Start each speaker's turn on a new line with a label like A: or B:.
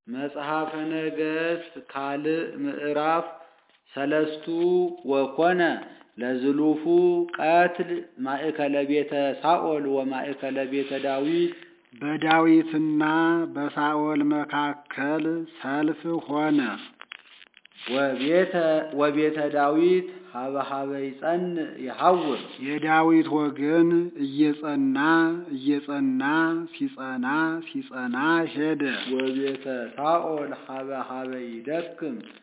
A: መጽሐፈ ነገሥት ካልዕ ምዕራፍ ሰለስቱ ወኮነ ለዝሉፉ ቀትል ማእከለ ቤተ ሳኦል ወማእከለ ቤተ ዳዊት
B: በዳዊትና በሳኦል መካከል ሰልፍ ሆነ።
A: ወቤተ ዳዊት ሀበሀበ ይጸንዕ ይሐውር
B: የዳዊት ወገን እየጸና እየጸና ሲጸና ሲጸና ሄደ።
A: ወቤተ ሳኦል ሀበሀበ ይደክም